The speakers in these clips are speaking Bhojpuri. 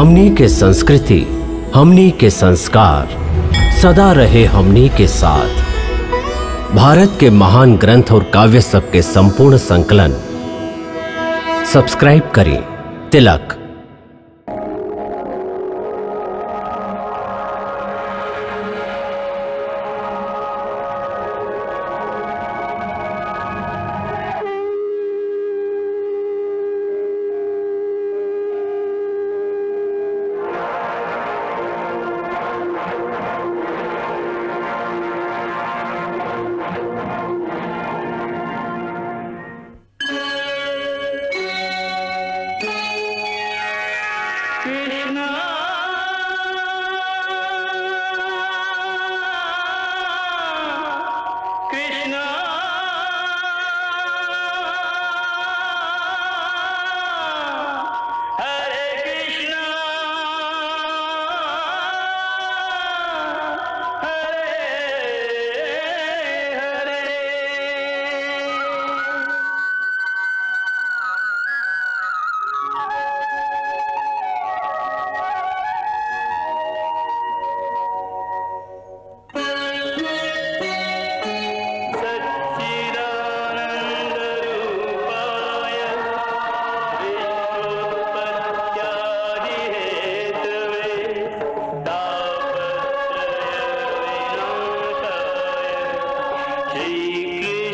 हमनी के संस्कृति हमनी के संस्कार सदा रहे हमनी के साथ भारत के महान ग्रंथ और काव्य सब के संपूर्ण संकलन सब्सक्राइब करें तिलक कृष्णा कृष्णा हरे कृष्णा हरे हरे सच्चिदानन्दरूपाय विश्वोत्पत्त्यादिहेतवे तापत्रयविनाशाय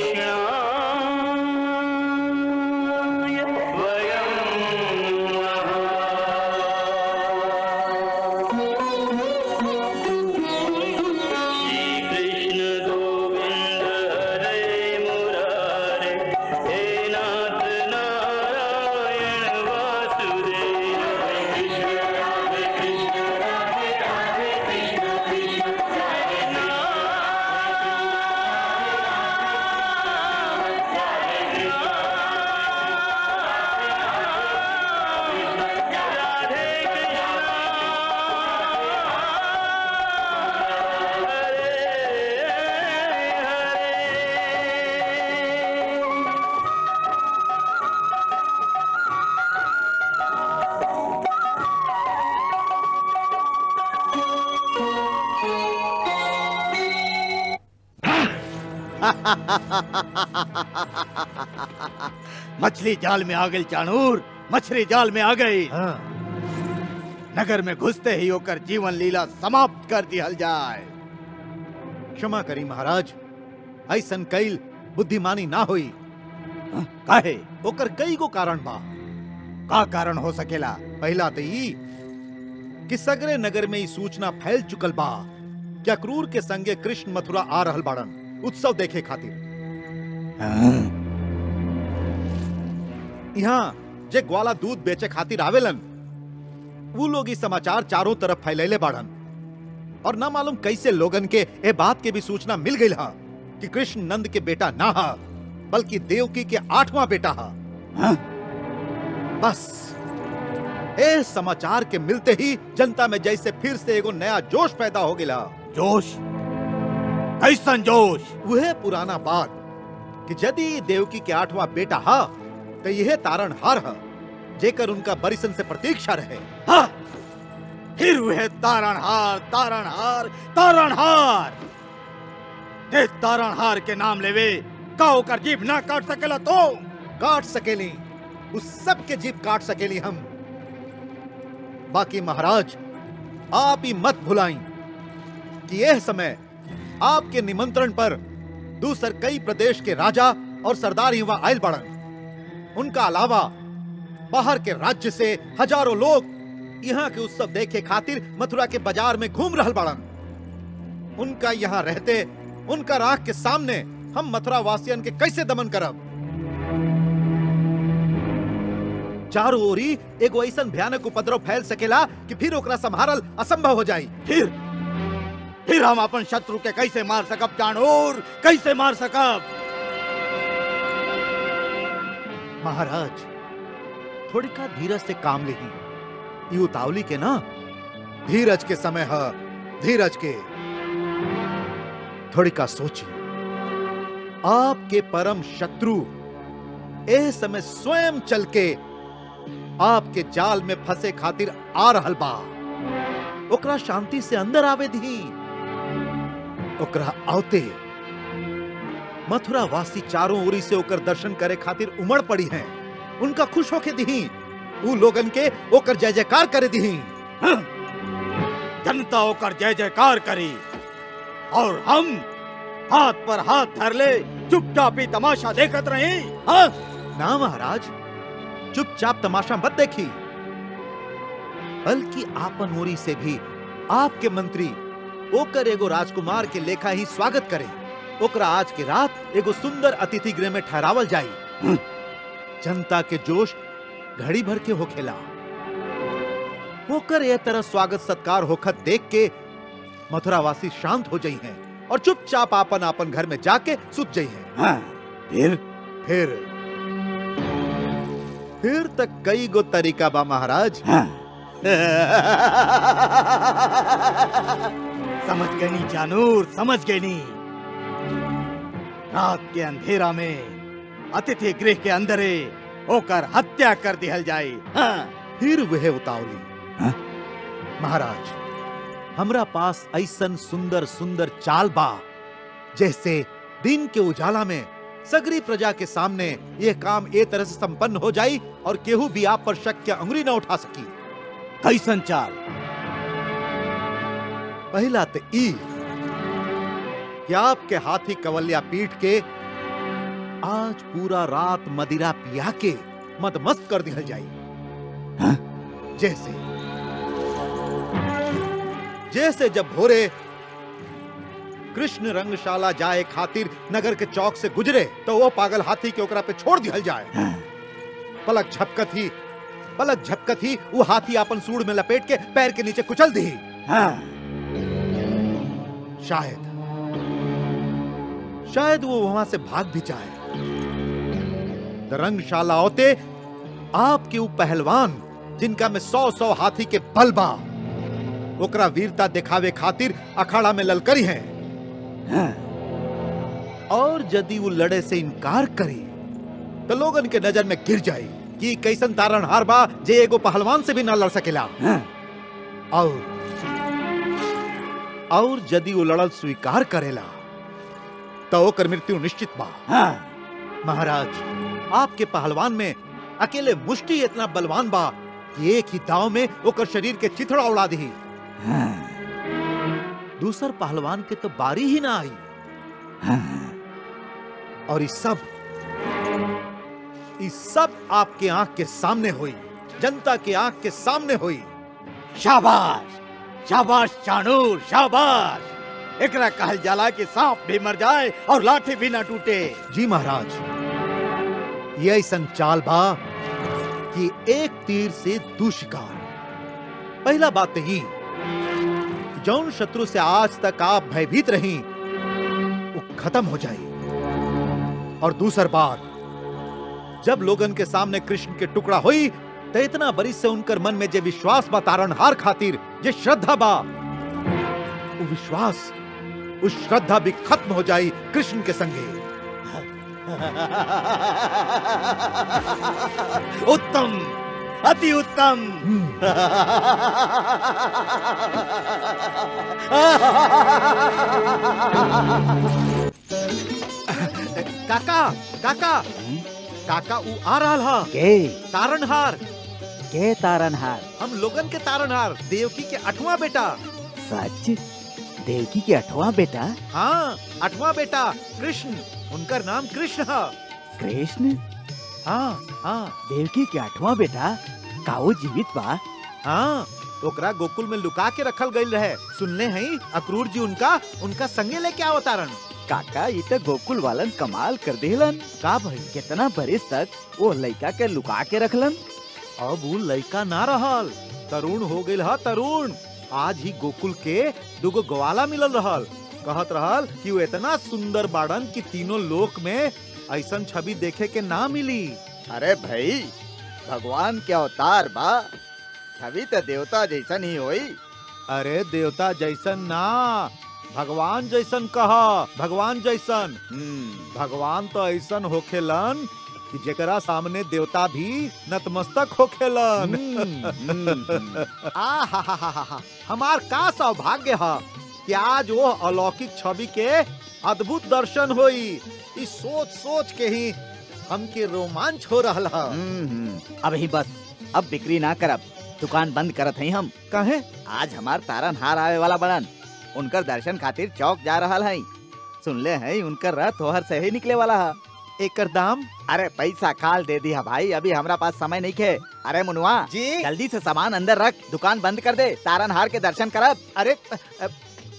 श्रीकृष्णाय वयं श्रीकृष्ण गोविन्द हरे मुरारे हे नाथ नारायण वासुदेव हरे कृष्ण हरे कृष्ण राधे राधे कृष्ण कृष्ण हरे राधे हरे मछली जाल में आ गई चाणूर मछली जाल में आ गई नगर में घुसते ही होकर जीवन लीला समाप्त कर दिहल जाए क्षमा करी महाराज ऐसन कैल बुद्धिमानी ना हुई हाँ, काहे ओकर कई गो कारण बा का कारण हो सकेला पहला तो ई कि सगरे नगर में ई सूचना फैल चुकल बा क्या क्रूर के संगे कृष्ण मथुरा आ रहल बाड़न उत्सव देखे खातिर यहाँ जे ग्वाला दूध बेचे खातिर आवेलन वो लोग इस समाचार चारों तरफ फैलैले बाड़न और ना मालूम कैसे लोगन के ए बात के भी सूचना मिल गई हा कि कृष्ण नंद के बेटा ना हा बल्कि देवकी के आठवां बेटा हा हाँ? बस ए समाचार के मिलते ही जनता में जैसे फिर से एगो नया जोश पैदा हो गया जोश कैसन जोश वह पुराना बात कि यदि देवकी के आठवां बेटा हा तो यह तारण हार हा जेकर उनका बरिसन से प्रतीक्षा रहे हा फिर वह तारण हार तारण हार तारण हार ते तारण हार के नाम लेवे का ओकर जीभ ना काट सकेला तो काट सकेली उस सब के जीभ काट सकेली हम बाकी महाराज आप ही मत भुलाई कि यह समय आपके निमंत्रण पर दूसर कई प्रदेश के राजा और सरदार युवा आयल बढ़न उनका अलावा बाहर के राज्य से हजारों लोग यहाँ के उत्सव देखे खातिर मथुरा के बाजार में घूम रहल बाड़न उनका यहाँ रहते उनका राख के सामने हम मथुरा वासियन के कैसे दमन करब चारों ओरी एगो ऐसन भयानक उपद्रव फैल सकेला कि फिर ओकरा संभारल असंभव हो जाई फिर फिर हम अपन शत्रु के कैसे मार सकब जानोर कैसे मार सकब महाराज थोड़ी का धीरज से काम लेही ये उतावली के ना धीरज के समय है धीरज के थोड़ी का सोची आपके परम शत्रु ए समय स्वयं चल के आपके जाल में फंसे खातिर आ रहल बा ओकरा शांति से अंदर आवे दी ओकरा आवते मथुरा वासी चारों ओरी से ओकर दर्शन करे खातिर उमड़ पड़ी हैं उनका खुश होके दी ऊ लोगन के ओकर जय जयकार करे दी जनता होकर जय जयकार करी और हम हाथ पर हाथ धर ले चुपचाप ही तमाशा देखत रहे हाँ? ना महाराज चुपचाप तमाशा मत देखी बल्कि आपन ओरी से भी आपके मंत्री ओकर एगो राजकुमार के लेखा ही स्वागत करे ओकरा आज के रात एगो सुंदर अतिथि गृह में ठहरावल जाई जनता के जोश घड़ी भर के होखेला ओकर ये तरह स्वागत सत्कार होखत देख के मथुरावासी शांत हो जाई हैं और चुपचाप आपन आपन घर में जाके सुत जाई हैं हाँ, फिर फिर फिर तक कई गो तरीका बा महाराज हाँ। समझ गई नी जानूर समझ गई नी रात के अंधेरा में अतिथि गृह के अंदरे होकर हत्या कर दिहल जाए हाँ। फिर वह उतावली हाँ? महाराज हमरा पास ऐसन सुंदर सुंदर चाल बा जैसे दिन के उजाला में सगरी प्रजा के सामने यह काम ए तरह से संपन्न हो जाई और केहू भी आप पर शक के अंगुली न उठा सकी कैसन चाल पहला तो ई कि आपके हाथी कवलिया पीट के आज पूरा रात मदिरा पिया के मदमस्त कर दिया जाई हाँ? जैसे जैसे जब भोरे कृष्ण रंगशाला जाए खातिर नगर के चौक से गुजरे तो वो पागल हाथी के ओकरा पे छोड़ दिया जाए हाँ। पलक झपकत ही पलक झपकत ही वो हाथी अपन सूड़ में लपेट के पैर के नीचे कुचल दी हाँ। शायद शायद वो वहां से भाग भी जाए रंगशाला होते आपके वो पहलवान जिनका में सौ सौ हाथी के बल बा ओकरा वीरता दिखावे खातिर अखाड़ा में ललकरी हैं हाँ। और यदि वो लड़े से इनकार करे तो लोगन के नजर में गिर जाए कि कैसन तारण हार बा जे एगो पहलवान से भी ना लड़ सकेला हाँ। और और यदि वो लड़ल स्वीकार करेला तो ओकर मृत्यु निश्चित बा हाँ। महाराज आपके पहलवान में अकेले मुष्टि इतना बलवान बा कि एक ही दाव में ओकर शरीर के चिथड़ा उड़ा दी हाँ। दूसर पहलवान के तो बारी ही ना आई हाँ। और इस सब इस सब आपके आंख के सामने हुई जनता के आंख के सामने हुई शाबाश शाबाश चाणूर शाबाश एकरा कहल जाला कि सांप भी मर जाए और लाठी भी ना टूटे जी महाराज ये ऐसन चाल बा कि एक तीर से दू शिकार पहला बात तो ही कि जौन शत्रु से आज तक आप भयभीत रही वो खत्म हो जाए और दूसर बात जब लोगन के सामने कृष्ण के टुकड़ा हुई तो इतना बरी से उनकर मन में जे विश्वास बा तारणहार खातिर जे श्रद्धा बा वो विश्वास उस श्रद्धा भी खत्म हो जाई कृष्ण के संगे उत्तम अति उत्तम काका काका काका ऊ आ रहा हा के तारणहार के तारनहार हम लोगन के तारणहार देवकी के अठवां बेटा सच देवकी के अठवा बेटा हाँ अठवां बेटा कृष्ण उनका नाम कृष्ण है कृष्ण हाँ हाँ देवकी के अठवा बेटा काऊ जीवित बा हाँ ओकरा गोकुल में लुका के रखल गई रहे सुनले हैं अक्रूर जी उनका उनका संगे लेके आओ तारण काका ये तो गोकुल वालन कमाल कर देलन का भाई कितना बरिस तक वो लड़का के लुका के रखलन अब वो लड़का ना रहल तरुण हो गई हा तरुण आज ही गोकुल के दुगो ग्वाला मिलल रहल कहत रहल कि वो इतना सुंदर बाड़न कि तीनों लोक में ऐसन छवि देखे के ना मिली अरे भाई भगवान के अवतार बा छवि तो देवता जैसन ही होई अरे देवता जैसन ना भगवान जैसन कह भगवान जैसन हम्म, भगवान तो ऐसन होखेलन कि जेकरा सामने देवता भी नतमस्तक होखेलन हम्म, हम्म, हम्म। आ हा हा हा हा हा हमार का सौभाग्य है कि आज वो अलौकिक छवि के अद्भुत दर्शन होई इस सोच सोच के ही हमके रोमांच हो रहा है हम्म, हम्म। अब ही बस अब बिक्री ना करब दुकान बंद करत हई हम कहे आज हमार तारन हार आवे वाला बड़न उनकर दर्शन खातिर चौक जा रहा है सुनले है उनकर रथ तोहर से ही निकले वाला है एकर दाम अरे पैसा काल दे दिया भाई अभी हमरा पास समय नहीं खे अरे मुनुआ जी जल्दी से सामान अंदर रख दुकान बंद कर दे तारन हार के दर्शन करब अरे अ,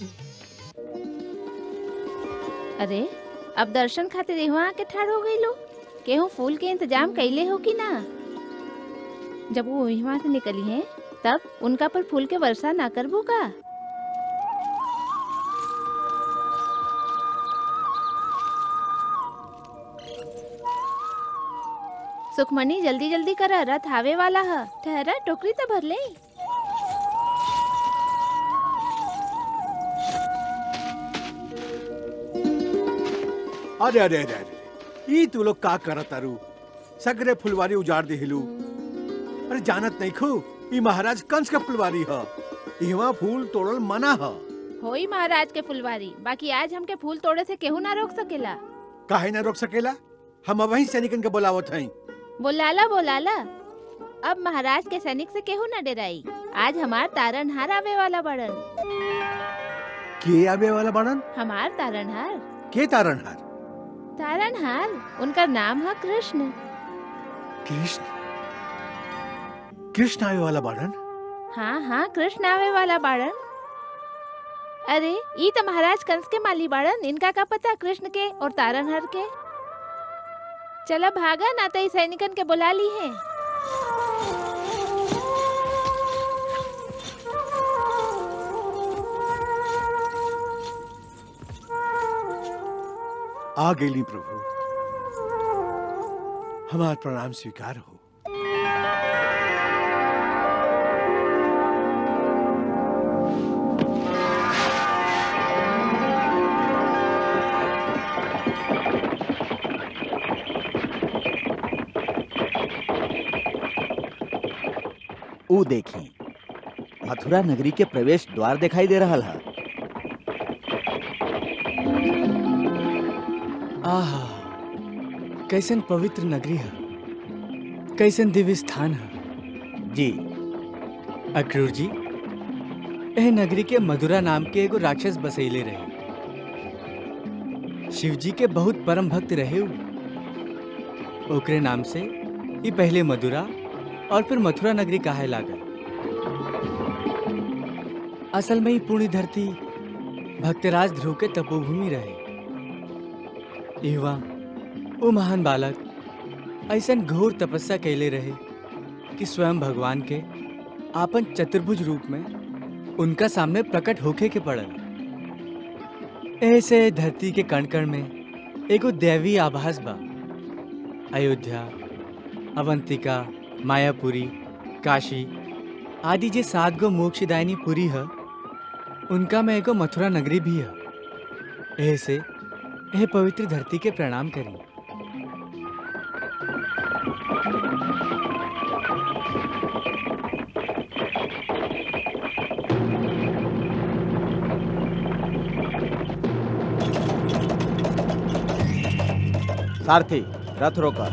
अरे अब दर्शन खातिर यहाँ आके ठाड़ हो गई लो केहू फूल के इंतजाम कैले हो कि ना जब वो यहाँ से निकली हैं तब उनका पर फूल के वर्षा ना करबो का सुखमनी जल्दी जल्दी कर रथ आवे वाला है ठहरा टोकरी तो भर ले अरे अरे अरे अरे ई तू लोग का करत तारू सगरे फुलवारी उजाड़ देहिलू अरे जानत नहीं खू ई महाराज कंस का फुलवारी ह इहवा फूल तोड़ल मना ह होई महाराज के फुलवारी बाकी आज हमके फूल तोड़े से केहू ना रोक सकेला काहे ना रोक सकेला हम अब वही सैनिकन के बुलावत हई बोलाला बोलाला अब महाराज के सैनिक से केहू न डराई आज हमार तारनहार आवे वाला बड़न के आवे वाला बनन हमार तारनहार के तारणहार तारनहार उनका नाम है कृष्ण कृष्ण कृष्ण आवे वाला बनन हाँ हाँ कृष्ण आवे वाला बाड़न अरे ई तो महाराज कंस के माली बाड़न इनका का पता कृष्ण के और तारनहार के चला भागा ना तो ई सैनिकन के बुला ली है आ गेली प्रभु हमार प्रणाम स्वीकार हो ऊ देखी मथुरा नगरी के प्रवेश द्वार दिखाई दे रहा है आहा कैसन पवित्र नगरी है कैसन दिव्य स्थान है जी अक्रूर जी एह नगरी के मधुरा नाम के एगो राक्षस बसैले रहे शिव जी के बहुत परम भक्त रहे उ। ओकरे नाम से ई पहले मधुरा और फिर मथुरा नगरी काहे लागल असल में ही पूरी धरती भक्तराज ध्रुव के तपोभूमि रहे इहवा वो महान बालक ऐसन घोर तपस्या कैले रहे कि स्वयं भगवान के आपन चतुर्भुज रूप में उनका सामने प्रकट होके के पड़ल ऐसे धरती के कण कण में एगो दैवी आभास बा अयोध्या अवंतिका मायापुरी काशी आदि जे सात गो मोक्षदायिनी पुरी है उनका में एगो मथुरा नगरी भी है ऐसे यह पवित्र धरती के प्रणाम करी सारथी रथ रोकर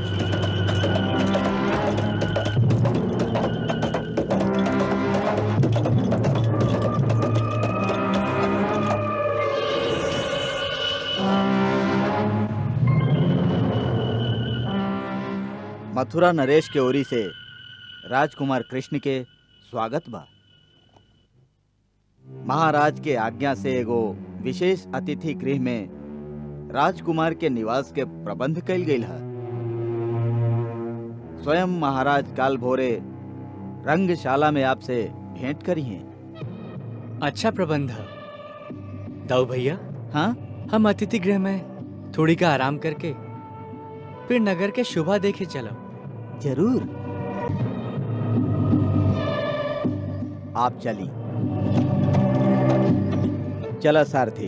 मथुरा नरेश के ओरी से राजकुमार कृष्ण के स्वागत बा महाराज के आज्ञा से एगो विशेष अतिथि गृह में राजकुमार के निवास के प्रबंध कैल गेल है स्वयं महाराज काल भोरे रंगशाला में आपसे भेंट करी हैं अच्छा प्रबंध है दाऊ भैया हाँ हम अतिथि गृह में थोड़ी का आराम करके फिर नगर के शोभा देखे चलो जरूर आप चली चला सारथी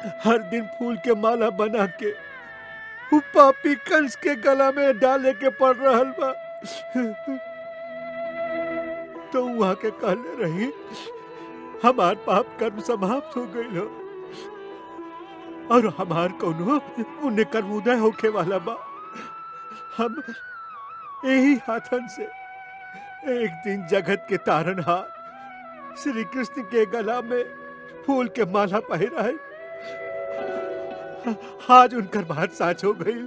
हर दिन फूल के माला बना के उ पापी कंस के गला में डाले के पड़ रहल बा तो वहां के कहले रही हमार पाप कर्म समाप्त हो गई हो और हमार कोनो पुण्य कर्म उदय होके वाला बा हम यही हाथन से एक दिन जगत के तारनहार श्री कृष्ण के गला में फूल के माला पहिरा है आज उनकर बात साच हो गई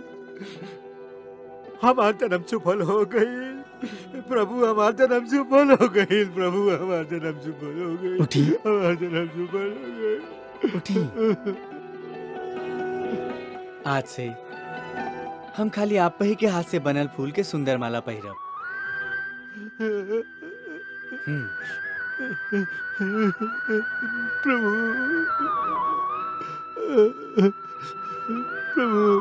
हमार जन्म सफल हो गई प्रभु हमार जन्म सफल हो गई प्रभु हमार जन्म सफल हो गई उठी। हमार जन्म सफल हो गई उठी आज से हम खाली आप ही के हाथ से बनल फूल के सुंदर माला पहिरब हम्म, प्रभु प्रभु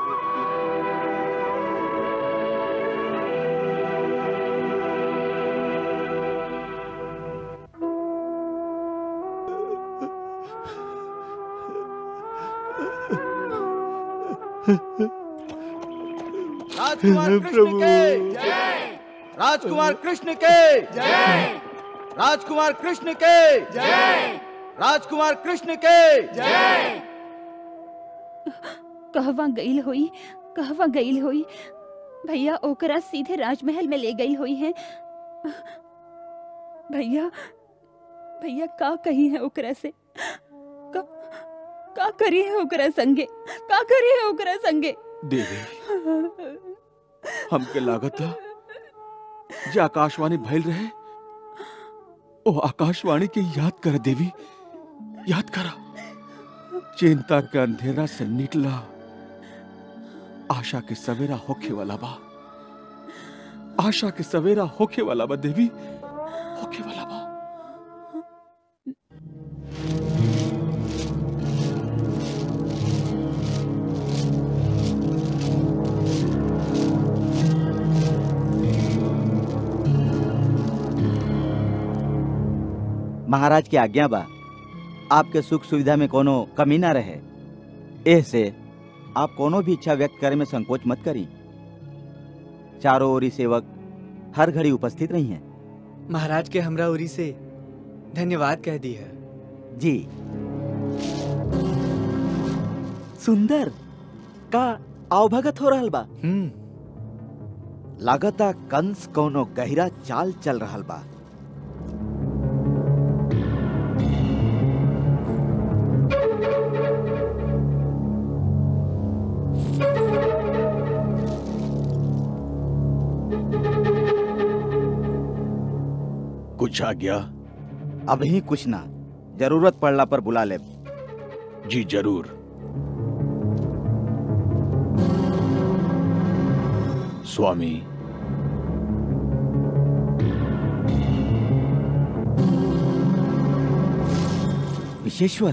राजकुमार कृष्ण के जय राजकुमार कृष्ण के जय राजकुमार कृष्ण के जय राजकुमार कृष्ण के जय कहवा गईल होई कहवा गईल होई भैया ओकरा सीधे राजमहल में ले गई हुई है भैया भैया का कही है ओकरा से का, का करी है ओकरा संगे का करी है ओकरा संगे देवी हमके लागत था जे आकाशवाणी भइल रहे ओ आकाशवाणी के याद कर देवी याद करा चिंता के अंधेरा से निकला आशा के सवेरा होखे वाला बा आशा के सवेरा होखे वाला बा देवी होखे वाला बा महाराज की आज्ञा बा आपके सुख सुविधा में कोनो कमी ना रहे एह से आप कोनो भी इच्छा व्यक्त करे में संकोच मत करी चारों ओरी सेवक हर घड़ी उपस्थित नहीं है महाराज के हमरा उरी से धन्यवाद कह दी है जी सुंदर का आवभगत हो रहल बा हम्म लागता कंस कोनो गहरा चाल चल रहल बा कुछ आ गया अभी कुछ ना जरूरत पड़ला पर बुला ले जी जरूर स्वामी विशेश्वर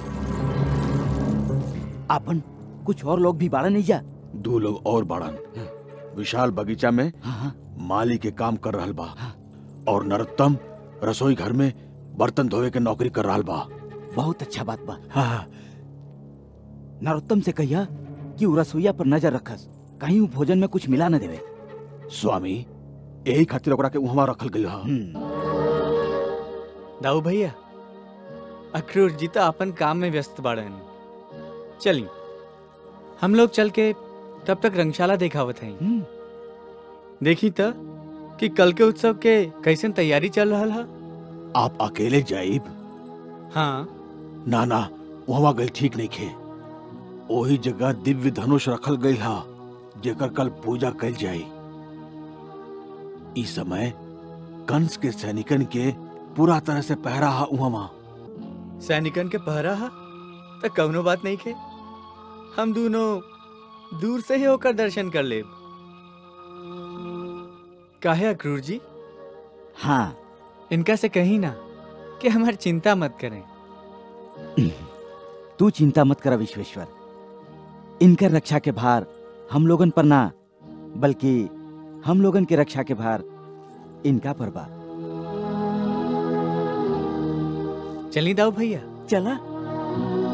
अपन कुछ और लोग भी बाड़ा नहीं जा दो लोग और बाड़न विशाल बगीचा में हाँ हाँ माली के काम कर रहल बा और नरोत्तम रसोई घर में बर्तन धोवे के नौकरी कर रहल बा बहुत अच्छा बात बा हाँ नरोत्तम से कहिया कि उ रसोईया पर नजर रखस कहीं उ भोजन में कुछ मिला न देवे स्वामी यही खातिर ओकरा के उहवा रखल गइल हा हम्म, दाऊ भैया अखरूर जी तो अपन काम में व्यस्त बाड़न चली हम लोग चल के तब तक रंगशाला देखावत हैं हम्म, देखी त कि कल के उत्सव के कैसन तैयारी चल रहा है आप अकेले जाइब हाँ ना ना वहाँ गइल ठीक नहीं खे ओही जगह दिव्य धनुष रखल गइल हा जेकर कल पूजा कल जाई इस समय कंस के सैनिकन के पूरा तरह से पहरा हा उहवा सैनिकन के पहरा हा तो कवनो बात नहीं के हम दोनों दूर से ही होकर दर्शन कर ले काहे अक्रूर जी हाँ इनका से कहीं ना कि हमारी चिंता मत करें तू चिंता मत कर विश्वेश्वर इनकर रक्षा के भार हम लोगन पर ना बल्कि हम लोगन के रक्षा के भार इनका पर बा चली दाऊ भैया चला